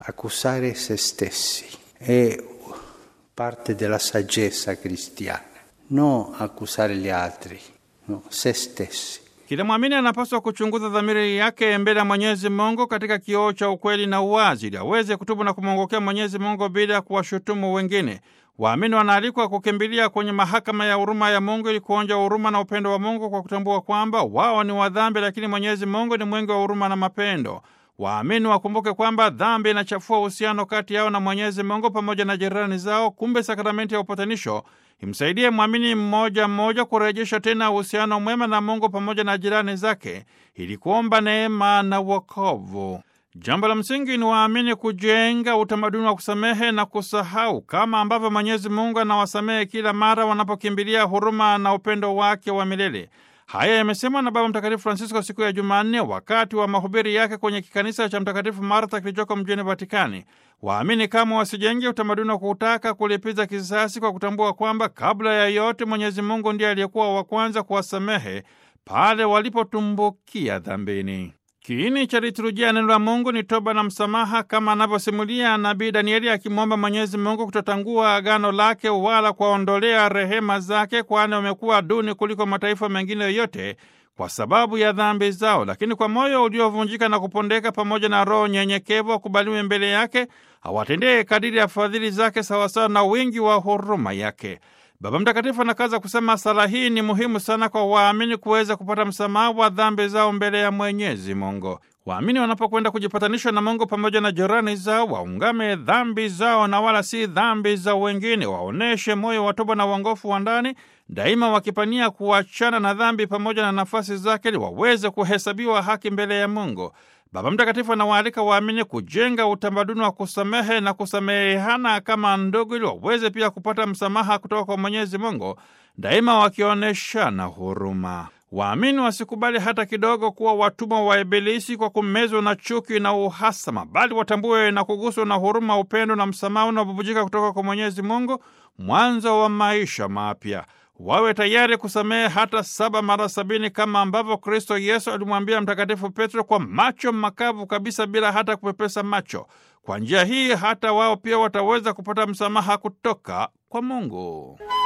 Accusare se stessi è parte della saggezza cristiana, non accusare gli altri, no, se stessi. Kila mwamini anapaswa kuchunguza dhamiri yake mbele ya Mwenyezi Mungu katika kioo cha ukweli na uwazi, ili aweze kutubu na kumwongokea Mwenyezi Mungu bila ya kuwashutumu wengine. Waamini wanaalikwa kukimbilia kwenye mahakama ya huruma ya Mungu ili kuonja huruma na upendo wa Mungu kwa kutambua kwamba wao ni wadhambi, lakini Mwenyezi Mungu ni mwingi wa huruma na mapendo. Waamini wakumbuke kwamba dhambi inachafua uhusiano kati yao na Mwenyezi Mungu pamoja na jirani zao. Kumbe sakramenti ya upatanisho imsaidie mwamini mmoja mmoja kurejesha tena uhusiano mwema na Mungu pamoja na jirani zake ili kuomba neema na wokovu. Jambo la msingi ni waamini kujenga utamaduni wa kusamehe na kusahau, kama ambavyo Mwenyezi Mungu anawasamehe kila mara wanapokimbilia huruma na upendo wake wa milele. Haya yamesemwa na Baba Mtakatifu Francisco siku ya Jumanne wakati wa mahubiri yake kwenye kikanisa cha Mtakatifu Martha kilichoko mjini Vatikani. Waamini kama wasijenge utamaduni wa kutaka kulipiza kisasi kwa kutambua kwamba kabla ya yote Mwenyezi Mungu ndiye aliyekuwa wa kwanza kuwasamehe pale walipotumbukia dhambini. Kiini cha liturujia ya neno la Mungu ni toba na msamaha, kama anavyosimulia nabii Danieli akimwomba Mwenyezi Mungu kutotangua agano lake wala kuwaondolea rehema zake, kwani wamekuwa duni kuliko mataifa mengine yoyote kwa sababu ya dhambi zao. Lakini kwa moyo uliovunjika na kupondeka, pamoja na roho nyenyekevu, akubaliwe mbele yake, awatendee kadiri ya fadhili zake sawasawa na wingi wa huruma yake. Baba Mtakatifu anakaza kusema sala hii ni muhimu sana kwa waamini kuweza kupata msamaha wa dhambi zao mbele ya Mwenyezi Mungu. Waamini wanapokwenda kujipatanisha na Mungu pamoja na jirani zao, waungame dhambi zao na wala si dhambi za wengine, waoneshe moyo wa toba na uongofu wa ndani, daima wakipania kuachana na dhambi pamoja na nafasi zake, ili waweze kuhesabiwa haki mbele ya Mungu. Baba Mtakatifu anawaalika waamini kujenga utamaduni wa kusamehe na kusamehana kama ndugu, ili waweze pia kupata msamaha kutoka kwa Mwenyezi Mungu, daima wakionyeshana huruma. Waamini wasikubali hata kidogo kuwa watumwa wa Ibilisi kwa kumezwa na chuki na uhasama, bali watambue na kuguswa na huruma, upendo na msamaha unaobubujika kutoka kwa Mwenyezi Mungu, mwanzo wa maisha mapya. Wawe tayari kusamehe hata saba mara sabini kama ambavyo Kristo Yesu alimwambia Mtakatifu Petro kwa macho makavu kabisa, bila hata kupepesa macho. Kwa njia hii hata wao pia wataweza kupata msamaha kutoka kwa Mungu.